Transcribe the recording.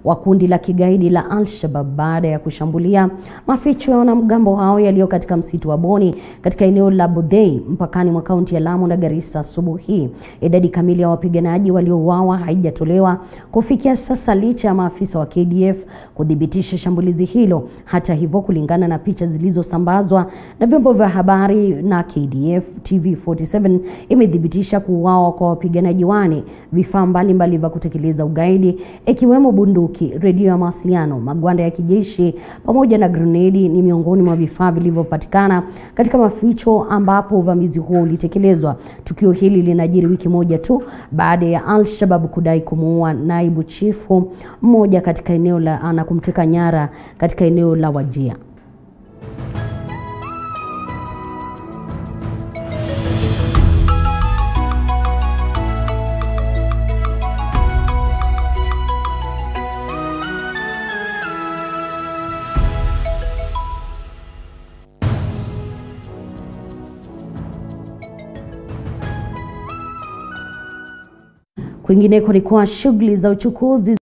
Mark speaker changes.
Speaker 1: wa kundi la kigaidi la Al-Shabaab baada ya kushambulia maficho ya wanamgambo hao yaliyo katika msitu wa Boni katika eneo la Bodhei mpakani mwa kaunti ya Lamu na Garissa asubuhi. Idadi kamili ya wapiganaji waliouawa haijatolewa kufikia sasa licha ya maafisa wa KDF kuthibitisha shambulizi hilo. Hata hivyo, kulingana na picha zilizosambazwa na vyombo vya habari na KDF, TV47 imethibitisha kuuawa kwa wapiganaji wane, vifaa mbalimbali vya kutekeleza ugaidi ikiwemo bunduki, redio ya mawasiliano, magwanda ya kijeshi pamoja na grenedi ni miongoni mwa vifaa vilivyopatikana katika maficho ambapo uvamizi huo ulitekelezwa. Tukio hili linajiri wiki moja tu baada ya Al-Shabaab kudai kumuua naibu chifu mmoja katika eneo la na kumteka nyara katika eneo la Wajia. Kwingineko ni kuwa shughuli za uchukuzi